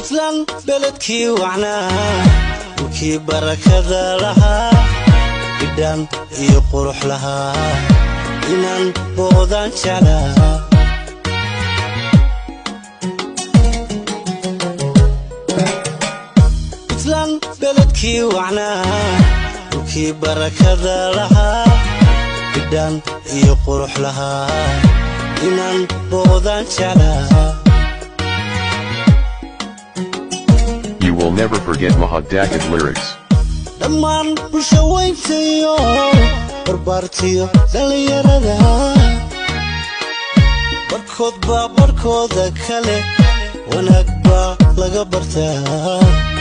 puntland beledkii wacnaa dhulkii barakada lahaa idhaan iyo qurux lahaa inaan boodaan jeclaa puntland beledkii wacnaa dhulkii barakada lahaa idhaan iyo qurux lahaa inaan boodaan jeclaa You will never forget Mahadakad lyrics. dhammaan bulsha weyntayo barbaartiyo dhallinyarada barkood baa barkooda kale wanaag baa laga bartaa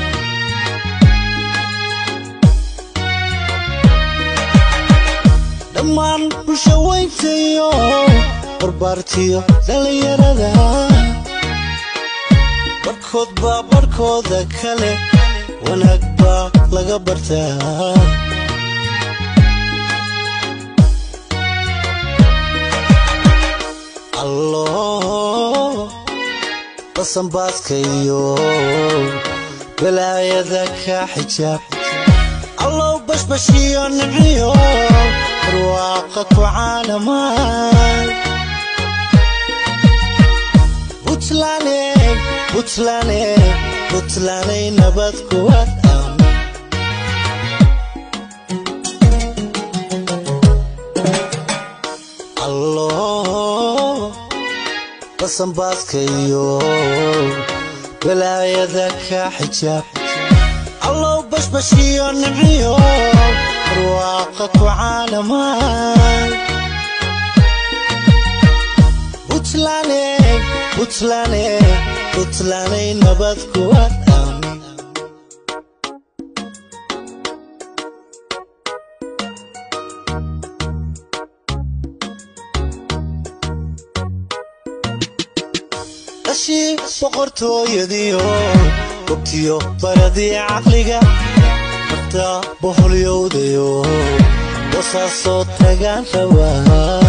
dhammaan bulsha weyntayo barbaartiyo dhallinyarada barkood baa barkooda kale wanaag baa laga bartaa allo basanbaaska iyo balaayada ka xijaab allow bashbashiyo niciyo barwaaqa ku caalamaan buntlaane buntlaane buntlaanay nabad kuwa dham allo basanbaaska iyo balaayada ka xijaab allow bashbashiyo niciyo barwaaqa ku caalamaan buntlaane buntlaane buntlaanay nabad kuwa dham dhashii boqortooyadiyo gobtiyo baradii caqliga marta boholyowdayo wasaasoo tagaan rabaa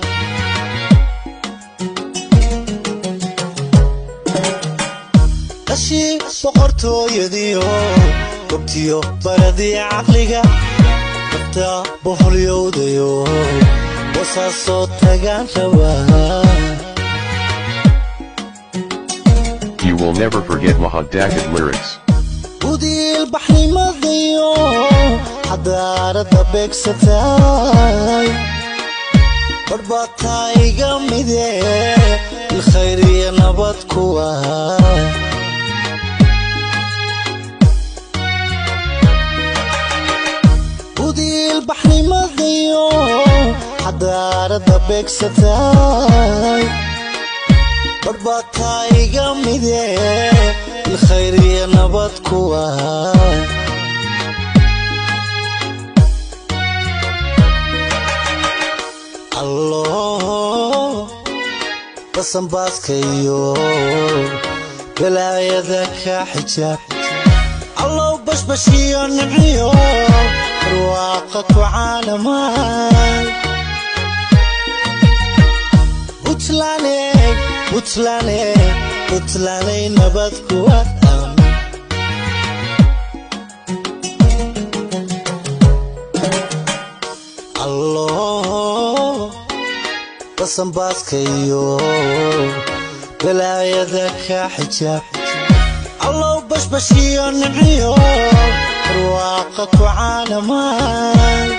dhashii boqortooyadiyo gobtiyo baradii caqliga marta boholyowdayo wasaasoo tagaan rabaa You will never forget Mahadakad lyrics. udiil baxnimadayo xadaarada beegsatay badhbaataa iga mide ilkhayr iyo nabad kuwa udiil baxnimadayo xadaarada beegsatay badhbaataa iga mide ilkhayr iyo nabad kuwa allo basanbaaska iyo balaayada ka xijaab allow bashbashiyo niciyo barwaaqa ku caalamaan buntlaane buntlaane buntlaanay nabad kuwa dham allo basanbaaska iyo balaayada ka xijaab allow bashbashiyo niciyo barwaaqa ku caalamaan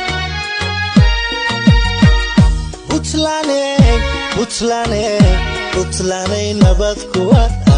buntlaane buntlaane buntlaanay nabad kuwa